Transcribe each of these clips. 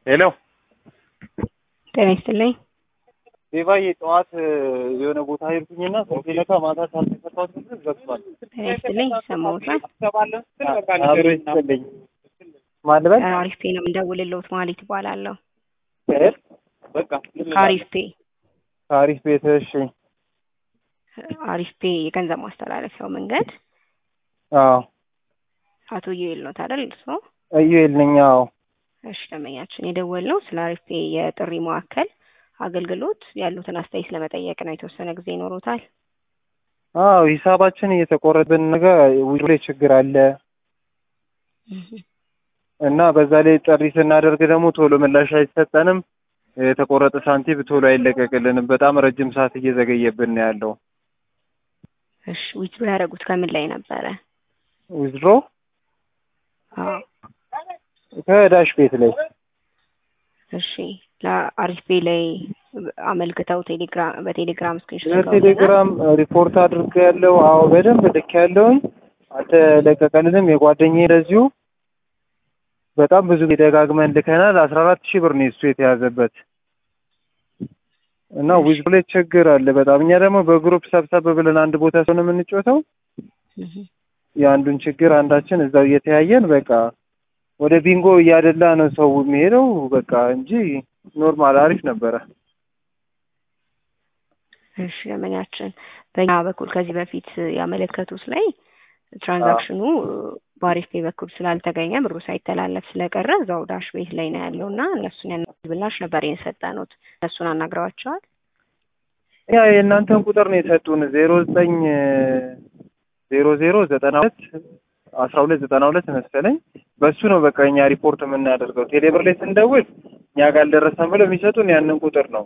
ሄሎ ጤና ይስጥልኝ። ዴቫዬ ጠዋት የሆነ ቦታ ሄድኩኝና ስልኬ ለካ ማታ ሳልተፈታሁት ድረስ ዘግቷል። ጤና ይስጥልኝ። ይሰማዎታል? አብሮ ይስጥልኝ። ማን ልበል? አሪፍ ፔ ነው የምደውልልዎት። ማለት ይባላለሁ። እ? በቃ አሪፍ ፔ አሪፍ ቤት። እሺ አሪፍ ፔ የገንዘብ ማስተላለፊያው መንገድ አዎ አቶ ዩኤል ነው ታደል እርስዎ? እዩኤል ነኝ። አዎ እሺ ደንበኛችን የደወልነው ስለ አሪፍ ፔ የጥሪ ማዕከል አገልግሎት ያሉትን አስተያየት ለመጠየቅ ነው። የተወሰነ ጊዜ ይኖሮታል? አዎ ሂሳባችን እየተቆረጠብን ነገር ውጭ ላይ ችግር አለ እና በዛ ላይ ጥሪ ስናደርግ ደግሞ ቶሎ ምላሽ አይሰጠንም። የተቆረጠ ሳንቲም ቶሎ አይለቀቅልንም። በጣም ረጅም ሰዓት እየዘገየብን ነው ያለው። እሺ ዊዝድሮ ያደረጉት ከምን ላይ ነበረ? ዊዝድሮ አዎ ከዳሽ ቤት ላይ እሺ ለአሪፍ ፔ ላይ አመልክተው ቴሌግራም በቴሌግራም ስክሪንሾት በቴሌግራም ሪፖርት አድርገ ያለው አዎ በደንብ ልክ ያለውኝ አልተለቀቀልንም። የጓደኛዬ እንደዚሁ በጣም ብዙ ጊዜ ደጋግመን ልከናል። አስራ አራት ሺህ ብር ነው እሱ የተያዘበት እና ዊዝድሮ ላይ ችግር አለ በጣም እኛ ደግሞ በግሩፕ ሰብሰብ ብለን አንድ ቦታ ስለሆነ የምንጮተው የአንዱን ችግር አንዳችን እዛው እየተያየን በቃ ወደ ቢንጎ እያደላ ነው ሰው የሚሄደው በቃ እንጂ ኖርማል አሪፍ ነበረ። እሺ ደንበኛችን በእኛ በኩል ከዚህ በፊት ያመለከቱት ላይ ትራንዛክሽኑ በአሪፍ ፔ በኩል ስላልተገኘ ብሩ ሳይተላለፍ ስለቀረ እዛው ዳሽ ቤት ላይ ነው ያለው እና እነሱን ያን ብላሽ ነበር የሰጠኑት። እነሱን አናግረዋቸዋል። ያ የእናንተን ቁጥር ነው የሰጡን ዜሮ ዘጠኝ ዜሮ ዜሮ ዘጠና ሁለት አስራ ሁለት ዘጠና ሁለት መሰለኝ በሱ ነው በቃ እኛ ሪፖርት የምናደርገው። ቴሌብር ላይ ስንደውል እኛ ጋር አልደረሰም ብለው የሚሰጡን ያንን ቁጥር ነው።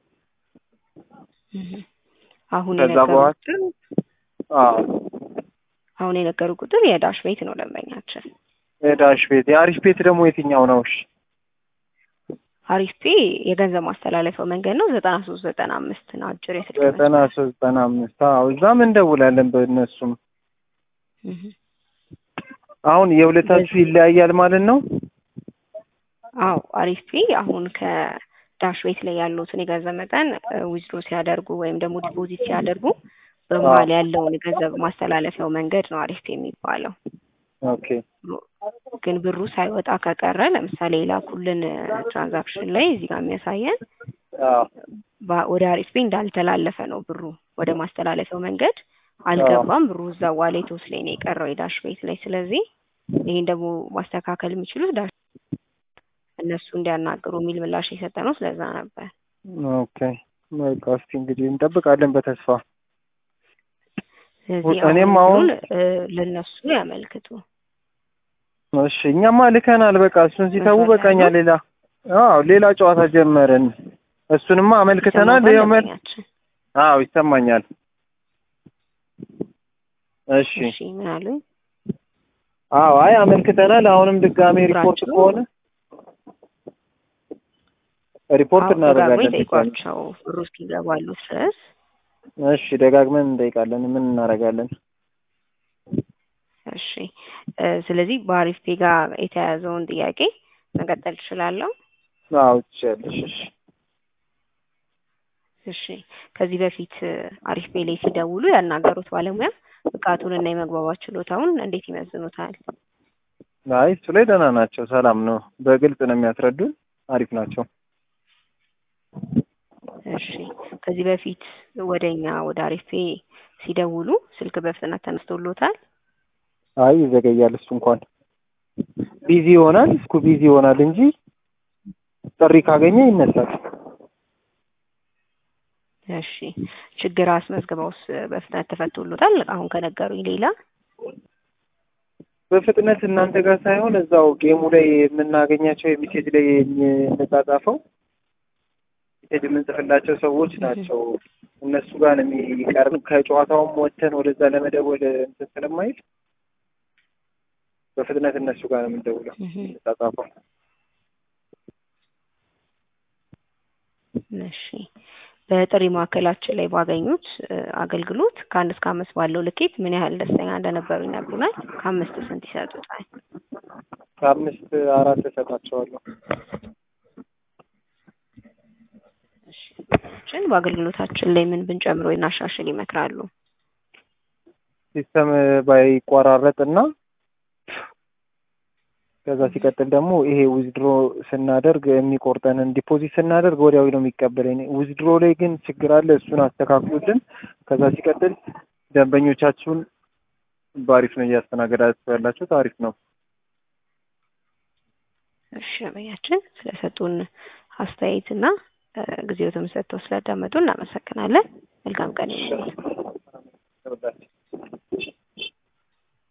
አሁን ከዛ የነገሩ በኋላ ቁጥር አዎ አሁን የነገሩ ቁጥር የዳሽ ቤት ነው ደንበኛችን። የዳሽ ቤት የአሪፍ ቤት ደግሞ የትኛው ነው? እሺ አሪፍ ፔ የገንዘብ ማስተላለፊያው መንገድ ነው ዘጠና ሶስት ዘጠና አምስት ነው አጭር የስልክ ዘጠና ሶስት ዘጠና አምስት አዎ እዛም እንደውላለን በእነሱም እህ አሁን የሁለታችሁ ይለያያል ማለት ነው። አዎ አሪፍ ፔ አሁን ከዳሽ ቤት ላይ ያሉትን የገንዘብ መጠን ዊዝድሮ ሲያደርጉ ወይም ደግሞ ዲፖዚት ሲያደርጉ በመሀል ያለውን የገንዘብ ማስተላለፊያው መንገድ ነው አሪፍ ፔ የሚባለው። ኦኬ ግን ብሩ ሳይወጣ ከቀረ ለምሳሌ የላኩልን ትራንዛክሽን ላይ እዚህ ጋር የሚያሳየን አዎ ባ- ወደ አሪፍ ፔ እንዳልተላለፈ ነው ብሩ ወደ ማስተላለፊያው መንገድ አልገባም። ብሩ እዛ ዋሌቶስ ላይ ነው የቀረው የዳሽ ቤት ላይ። ስለዚህ ይሄን ደግሞ ማስተካከል የሚችሉት ዳሽ እነሱ እንዲያናግሩ የሚል ምላሽ የሰጠ ነው። ስለዛ ነበር። ኦኬ በቃ እስቲ እንግዲህ እንጠብቃለን በተስፋ ስለዚህ እኔም አሁን አሁን- ብሩን እ ለእነሱ ያመልክቱ። እሺ እኛማ ልከናል። በቃ እሱን ሲተዉ በቃ እኛ ሌላ አዎ ሌላ ጨዋታ ጀመርን። እሱንማ አመልክተናል። ይሰማዎታል ይኸው መል ደንበኛችን? አዎ ይሰማኛል። እሺ እሺ ምን አሉኝ? አዎ አይ አመልክተናል። አሁንም ድጋሜ ሪፖርት ቁጥራችሁ? ከሆነ ሪፖርት አዎ ደጋግሞ እናደርጋለን። ድጋሜ። ይጠይቋቸው ብሩ እስኪገባሉ ድረስ። እሺ ደጋግመን እንጠይቃለን። ምን እናደርጋለን? እሺ እ ስለዚህ በአሪፍ ፔ ጋር የተያያዘውን ጥያቄ መቀጠል እችላለሁ? አዎ ትችያለሽ። እሺ እሺ ከዚህ በፊት እ አሪፍ ፔ ላይ ሲደውሉ ያናገሩት ባለሙያ ብቃቱን እና የመግባባት ችሎታውን እንዴት ይመዝኑታል? አይ እሱ ላይ ደህና ናቸው። ሰላም ነው። በግልጽ ነው የሚያስረዱን። አሪፍ ናቸው። እሺ ከዚህ በፊት ወደኛ ወደ አሪፍ ፔ ሲደውሉ ስልክ በፍጥነት ተነስቶሎታል? አይ ይዘገያል። እሱ እንኳን ቢዚ ይሆናል። እስኩ ቢዚ ይሆናል እንጂ ጥሪ ካገኘ ይነሳል። እሺ ችግር አስመዝግበውስ በፍጥነት ተፈቶሎታል? አሁን ከነገሩኝ ሌላ በፍጥነት እናንተ ጋር ሳይሆን እዛው ጌሙ ላይ የምናገኛቸው የሜሴጅ ላይ የምንጻጻፈው ሜሴጅ የምንጽፍላቸው ሰዎች ናቸው። እነሱ ጋር ነው የሚቀርብ። ከጨዋታውም ወጥተን ወደዛ ለመደወል እንትን ስለማይል በፍጥነት እነሱ ጋር ነው የምንደውለው እህ የምንጻጻፈው። እሺ በጥሪ ማዕከላችን ላይ ባገኙት እ አገልግሎት ከአንድ እስከ አምስት ባለው ልኬት ምን ያህል ደስተኛ እንደነበሩ ይነግሩናል? ከአምስት ስንት ይሰጡታል? ከአምስት አራት እሰጣቸዋለሁ። ችን በአገልግሎታችን ላይ ምን ብንጨምር ወይ እናሻሽል ይመክራሉ? ሲስተም ባይቋራረጥ እና ከዛ ሲቀጥል ደግሞ ይሄ ዊዝድሮ ስናደርግ የሚቆርጠንን ዲፖዚት ስናደርግ ወዲያው ነው የሚቀበለኝ። ዊዝድሮ ላይ ግን ችግር አለ። እሱን አስተካክሉልን። ከዛ ሲቀጥል ደንበኞቻችሁን በአሪፍ ነው እያስተናገዳችሁ ያላችሁት፣ አሪፍ ነው። እሺ ደንበኛችን ስለሰጡን አስተያየትና ጊዜዎትም ሰጥተው ስላዳመጡ እናመሰግናለን። መልካም ቀን ይሁንልዎት።